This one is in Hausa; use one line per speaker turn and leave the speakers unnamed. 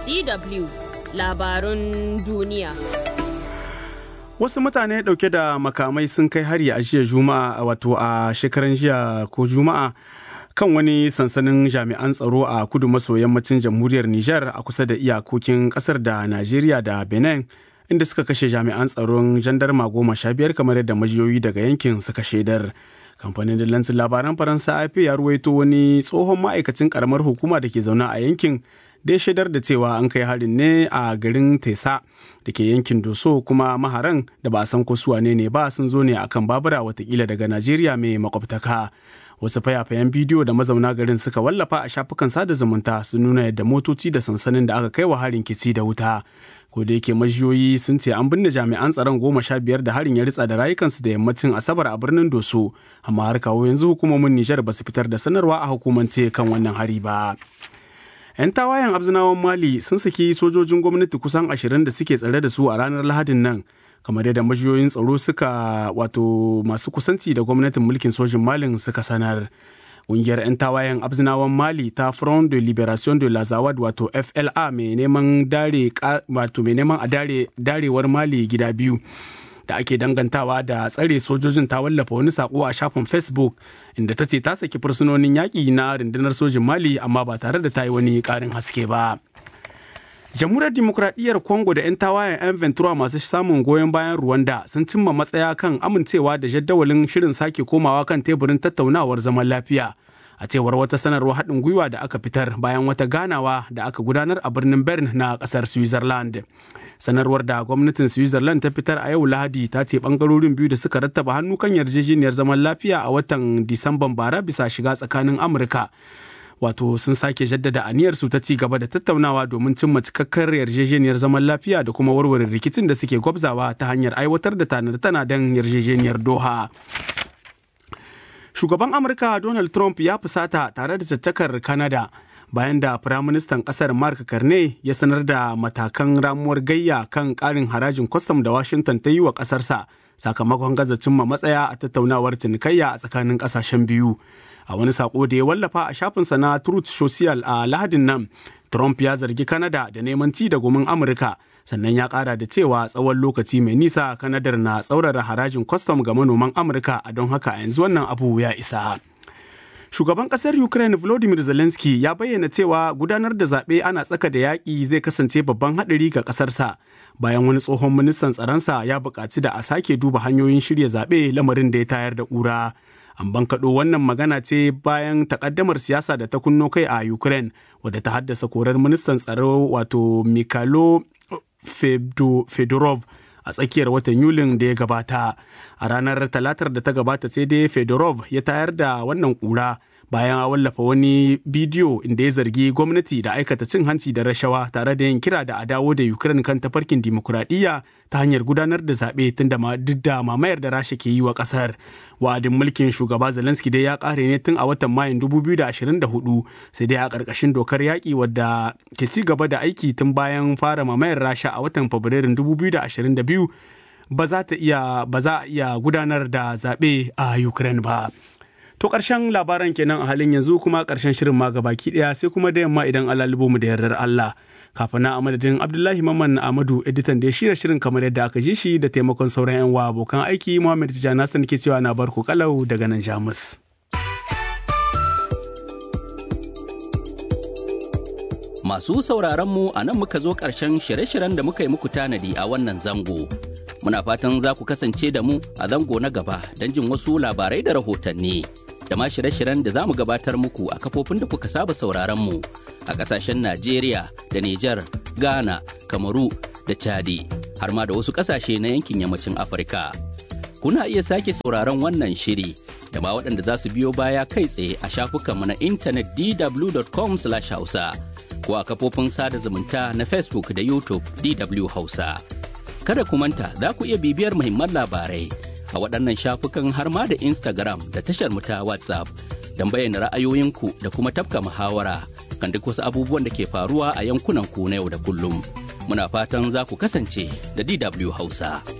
DW labarun duniya.
Wasu mutane ɗauke da makamai sun kai hari a jiya Juma'a wato a shekaran jiya ko Juma'a kan wani sansanin jami'an tsaro a kudu maso yammacin jamhuriyar Nijar a kusa da iyakokin ƙasar da Najeriya da Benin inda suka kashe jami'an tsaron jandarma goma sha biyar kamar yadda majiyoyi daga yankin suka shaidar. kamfanin dillancin labaran faransa ap ya ruwaito wani tsohon ma'aikacin karamar hukuma da ke zaune a yankin da ya shaidar da cewa an kai harin ne a garin tesa da ke yankin doso kuma maharan da ba a san ko su wane ne ba sun zo ne akan babura watakila daga najeriya mai makwabtaka wasu fayafayen bidiyo da mazauna garin suka wallafa a shafukan sada zumunta sun nuna yadda motoci da sansanin da aka kai wa harin kici da wuta ko da yake majiyoyi sun ce an binne jami'an tsaron goma sha biyar da harin ya ritsa da rayukansu da yammacin asabar a birnin doso amma har kawo yanzu hukumomin nijar ba su fitar da sanarwa a hukumance kan wannan hari ba 'yan tawayen abzinawan mali sun saki sojojin gwamnati kusan ashirin da suke tsare da su a ranar lahadin nan kamar yadda majiyoyin tsaro suka wato masu kusanci da gwamnatin mulkin sojin malin suka sanar Ƙungiyar 'yan tawayen abzinawan Mali ta Front de Liberation de la Zawad wato FLA mai neman dare wato mai neman a dare darewar Mali gida biyu da ake dangantawa da tsare sojojin ta wallafa wani sako a shafin Facebook inda ta ce ta saki fursunonin yaƙi na rundunar sojin Mali amma ba tare da ta yi wani ƙarin haske ba. jamhuriyar dimokuraɗiyyar congo da 'yan tawayen 'yan ventura masu samun goyon bayan rwanda sun cimma matsaya kan amincewa da jadawalin shirin sake komawa kan teburin tattaunawar zaman lafiya a cewar wata sanarwar haɗin gwiwa da aka fitar bayan wata ganawa da aka gudanar a birnin bern na ƙasar switzerland sanarwar da gwamnatin switzerland ta fitar a yau lahadi ta ce ɓangarorin biyu da suka rattaba hannu kan yarjejeniyar zaman lafiya a watan disamban bara bisa shiga tsakanin amurka wato sun sake jaddada aniyarsu ta ci gaba da tattaunawa domin cimma cikakkar yarjejeniyar zaman lafiya da kuma warware rikicin da suke gwabzawa ta hanyar aiwatar da tanar-tana don yarjejeniyar doha shugaban amurka donald trump ya fusata tare da caccakar canada bayan da firaministan kasar mark carney ya sanar da matakan ramuwar gayya kan karin harajin kwastam da washington ta yi wa kasarsa sakamakon gaza cimma matsaya a tattaunawar cinikayya a tsakanin kasashen biyu a wani sako da ya wallafa a shafinsa na truth social a lahadin nan trump ya zargi canada da neman ci da gumin amurka sannan ya kara da cewa tsawon lokaci mai nisa kanadar na tsaurara harajin kwastam ga manoman amurka a don haka a yanzu wannan abu ya isa shugaban kasar ukraine volodymyr zelensky ya bayyana cewa gudanar da zaɓe ana tsaka da yaƙi zai kasance babban haɗari ga ƙasarsa bayan wani tsohon ministan tsaronsa ya buƙaci da a sake duba hanyoyin shirya zaɓe lamarin da ya tayar da ƙura an bankaɗo wannan magana ce bayan takaddamar siyasa da ta kunno kai a ukraine wadda ta haddasa korar ministan tsaro wato mikhailo fedorov a tsakiyar watan yulin da ya gabata a ranar talatar da ta gabata sai dai fedorov ya tayar da wannan kura bayan a wallafa wani bidiyo inda ya zargi gwamnati da aikata cin hanci da rashawa tare da yin kira da a dawo da ukraine kan tafarkin dimokuraɗiyya ta hanyar gudanar da zaɓe tun da duk da mamayar da rasha ke yi wa ƙasar wa'adin mulkin shugaba zelensky dai ya ƙare ne tun a watan mayun 2024 sai dai a ƙarƙashin dokar yaƙi wadda ke ci gaba da aiki tun bayan fara mamayar rasha a watan fabrairun 2022 ba za ta iya ba za a iya gudanar da zaɓe a ukraine ba To ƙarshen labaran kenan a halin yanzu kuma ƙarshen shirin ma baki ɗaya sai kuma da yamma idan Allah mu da yardar Allah. Kafin na amadadin Abdullahi Mamman Amadu editan da ya shirya shirin kamar yadda aka ji shi da taimakon sauran 'yan wa abokan aiki Muhammad Tijjani Hassan ke cewa na barku kalau daga nan Jamus.
Masu sauraron mu a nan muka zo ƙarshen shirye-shiryen da muka yi muku tanadi a wannan zango. Muna fatan za ku kasance da mu a zango na gaba don jin wasu labarai da rahotanni. da ma shirye-shiryen da za mu gabatar muku a kafofin da kuka saba sauraron mu a ƙasashen Najeriya da Nijar, Ghana, Kamaru da Chadi har ma da wasu ƙasashe na yankin yammacin Afirka. Kuna iya sake sauraron wannan shiri da ma waɗanda za su biyo baya kai tsaye a shafukanmu na intanet dw.com/hausa ko a kafofin sada zumunta na Facebook da YouTube DW Hausa. Kada ku manta za ku iya bibiyar muhimman labarai a waɗannan shafukan har ma da Instagram da tashar mu ta WhatsApp don bayyana ra'ayoyinku da kuma tafka muhawara kan duk wasu abubuwan da ke faruwa a yankunan ku na yau da kullum. Muna fatan za ku kasance da DW Hausa.